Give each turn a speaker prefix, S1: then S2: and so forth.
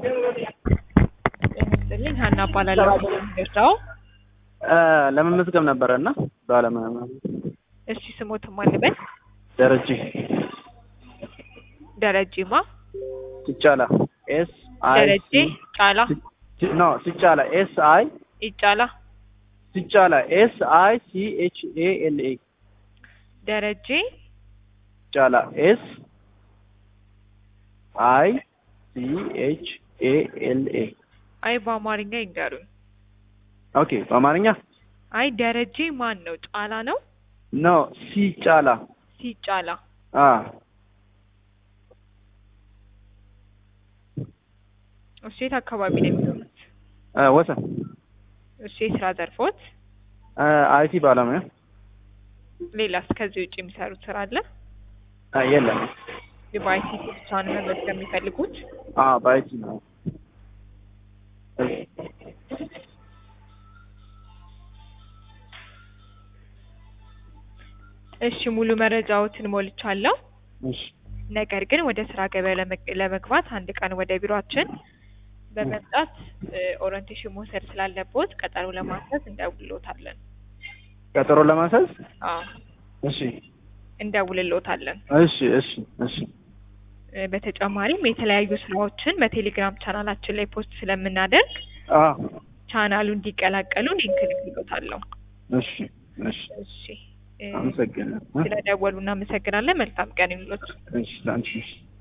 S1: ይመስልኝ ሀና እባላለሁ። ደርዳው
S2: ለመመዝገብ ነበረ እና ባለሙያ
S1: እሺ፣ ስሞትም አልበል
S2: ደረጀ
S1: ደረጀማ
S2: ሲጫላ ኤስ አይ
S1: ደረጀ ጫላ
S2: ኖ ሲጫላ ኤስ አይ
S1: ይጫላ
S2: ሲጫላ ኤስ አይ ሲ ኤች ኤ ኤል ኤ
S1: ደረጀ
S2: ሲጫላ ኤስ አይ ሲ ኤች ኤ ኤል ኤ
S1: አይ በአማርኛ ይንገሩኝ።
S2: ኦኬ በአማርኛ
S1: አይ ደረጀ ማን ነው? ጫላ ነው?
S2: ኖ ሲጫላ
S1: ሲጫላ
S2: አ
S1: እሺ፣ የት አካባቢ ነው የሚሆኑት?
S2: አ ወሰን
S1: እሺ፣ የስራ ዘርፎት?
S2: አይቲ ባለሙያ
S1: ሌላስ ከዚህ ውጭ የሚሰሩት ስራ አለ?
S2: አ የለም
S1: በአይሲቲ ብቻ ነው መመዝገብ የሚፈልጉት?
S2: አ በአይቲ ነው
S1: እሺ ሙሉ መረጃዎትን ሞልቻለሁ።
S2: እሺ
S1: ነገር ግን ወደ ስራ ገበያ ለመግ- ለመግባት አንድ ቀን ወደ ቢሮአችን በመምጣት ኦሪንቴሽን መውሰድ ስላለቦት ቀጠሮ ለማስያዝ እንደውልሎታለን።
S2: ቀጠሮ ለማስያዝ
S1: አዎ
S2: እሺ
S1: እንደውልሎታለን።
S2: እሺ እሺ እሺ
S1: እ፣ በተጨማሪም የተለያዩ ስራዎችን በቴሌግራም ቻናላችን ላይ ፖስት ስለምናደርግ
S2: አ
S1: ቻናሉ እንዲቀላቀሉ ሊንክ ልክሎታለሁ።
S2: እሺ እሺ
S1: እሺ እ፣
S2: አመሰግናለሁ
S1: ስለደወሉ እናመሰግናለን። መልካም ቀን ይሁንልዎት።
S2: እሺ ላንቺ እሺ